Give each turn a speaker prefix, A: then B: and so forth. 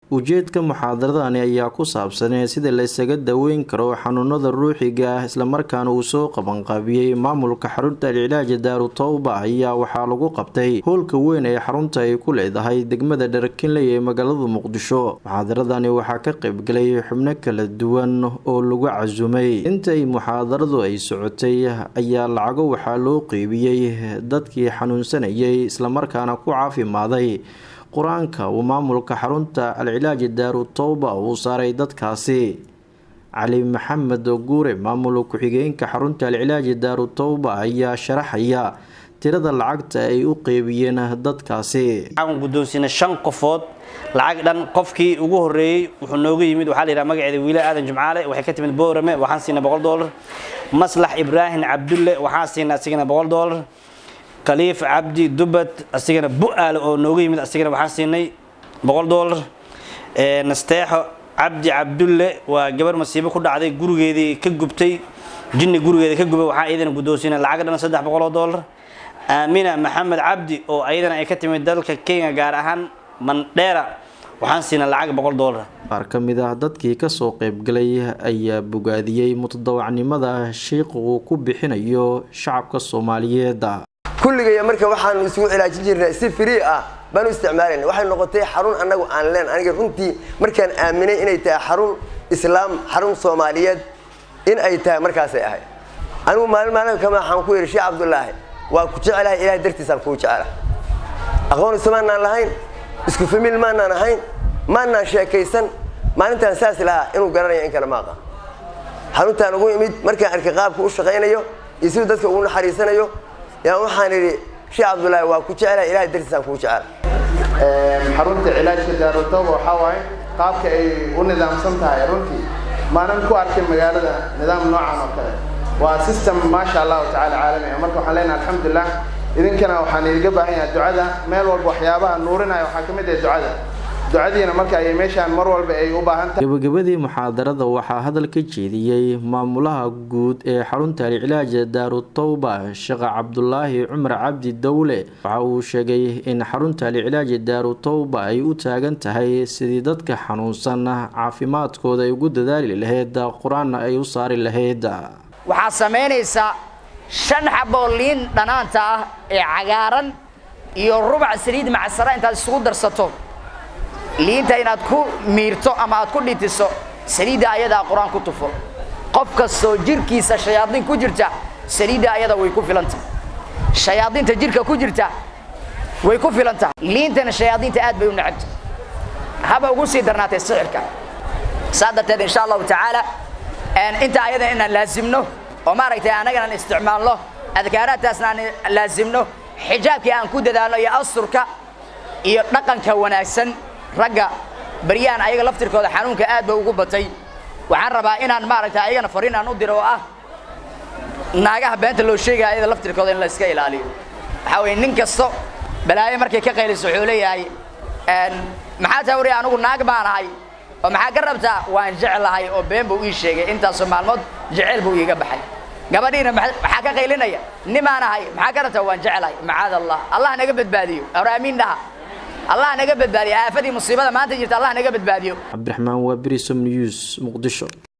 A: ujeedka muxaadaradani ayaa ku saabsanee sida la isaga daweyn karo xanuunada ruuxiga ah islamarkaana uu soo qabanqaabiyey maamulka xarunta alcilaaja daaru towba ayaa waxaa lagu qabtay howlka weyn ee xarunta ay ku leedahay degmada dharkinley ee magaalada muqdisho muxaadaradani waxaa ka qaybgalay xubno kala duwan oo lagu casumay intay muxaadaradu ay socotay ayaa lacago waxaa loo qeybiyey dadkii xanuunsanayay islamarkaana ku caafimaaday qur-aanka uu maamulka xarunta alcilaaji daaru towba uu saaray dadkaasi cali maxamed guure maamul ku-xigeenka xarunta alcilaaji daaru towba ayaa sharaxaya tirada lacagta ay u qeybiyeen dadkaasi
B: waxaan guddoonsiinay shan qofood lacag dhan qofkii ugu horreeyey wuxuu nooga yimid waxaa la yidhaha magaceeda wiila aadan jimcaale waxay ka timid boorame waxaan siinay boqol doolar maslax ibraahim cabdulle waxaan siinay asigana boqol doolar khaliif cabdi dubad asigana bu-aale oo nooga yimid asigana waxaan siinay boqol doolar nasteexo cabdi cabdulle waa gabar masiibo ku dhacday gurigeedii ka gubtay jinni gurigeeda ka gubay waxaa iyadana guddoonsiinay lacag dhan saddex boqol oo doolar aamina maxamed cabdi oo ayadana ay ka timid dalka kenya gaar ahaan mandheera waxaan siinay lacag boqol doolar
A: qaar ka mid ah dadkii kasoo qaybgalay ayaa bogaadiyey mutadawacnimada shiiqa uu ku bixinayo shacabka soomaaliyeed
C: kulligaya marka waxaanu isugu cilaajin jirnay si free ah baanu isticmaalayna waxay noqotay xarun annagu aan leen aniga runtii markaan aaminay inay tahay xarun islaam xarun soomaaliyeed in ay tahay markaasay ahayd anigu maalin maalin kama waxaan ku yidhi sheekh cabdulaahi waa ku jecelahay ilahay dartiisaan kuu jecela aqoon ismaanaan lahayn isku famiil maanaan ahayn maanaan sheekaysan maalintaan saas lahaa inuu garanaya in kale maaqa xaruntaan ugu imid markaan arkay qaabka u shaqaynayo iyo siduu dadka ugu naxariisanayo yaa waxaan idhi sheekh cabdulaahi waa ku jecelahay ilahay dartiisaan kuu jecela
D: xarunta cilaajka daarutooba waxaa waaye qaabka ay u nidaamsan tahay runtii maanan ku arkay magaalada nidaam noocan oo kale waa system maasha allahu tacala caalami ah marka waxaan leenahay alxamdulilah idinkana waxaan idiga baahan yahay ducada meel walba waxyaabaha nuurinaya waxaa ka mid ah ducada ducadiina marka ay meeshaan mar walba ay u baahan tahay
A: gabagabadii muxaadarada waxaa hadal ka jeediyey maamulaha guud ee xarunta alcilaaja daaru towba sheekh cabdulaahi cumar cabdi dowle waxa uu sheegay in xarunta alcilaaja daaru towba ay u taagan tahay sidii dadka xanuunsan caafimaadkooda ay ugu dadaali lahayd qur-aanna ay u saari lahayd
E: waxaad samaynaysaa shan xaboo liin dhanaanta ah ee cagaaran iyo rubac saliid macsara intaad isugu darsato liinta inaad ku miirto ama aad ku dhitiso saliidda ayadaa qur-aan ku tufo qof kastoo jirhkiisa shayaadiin ku jirta saliidda ayada way ku filan tahay shayaadiinta jirhka ku jirta way ku filan tahay liintana shayaadiinta aad bay u necabta haba ugu sii darnaatay sixirka saa darteed insha allahu tacaala inta ayada inaan laasimno oo maaragtay annagana aan isticmaalno adkaaraadtaasna aan laasimno xijaabkii aan ku dadaalno iyo asturka iyo dhaqanka wanaagsan ragga baryahan ayaga laftirkooda xanuunka aad ba ugu batay waxaan rabaa inaan maaragtay ayagana fariin aan u diro oo ah naagaha beenta loo sheegaya ayada laftirkooda in la iska ilaaliyo waxaa weeye nin kasto balaayo markay ka qayliso wuxuu leeyahay maxaa taa wariya anigu naag baan ahay oo maxaa ka rabtaa waan jeclahay oo been buu ii sheegay intaasoo maalmood jeceyl buu iiga baxay gabadhiina maxaa ka qaylinaya nimaan ahay maxaa ka rabtaa waan jeclahay macaad allah allah naga badbaadiyo hore amiin dhaha allah naga badbaadiyo aafadii musiibada maanta jirta allah naga badbaadiyo
A: cabdiraxmaan waa brisom news muqdisho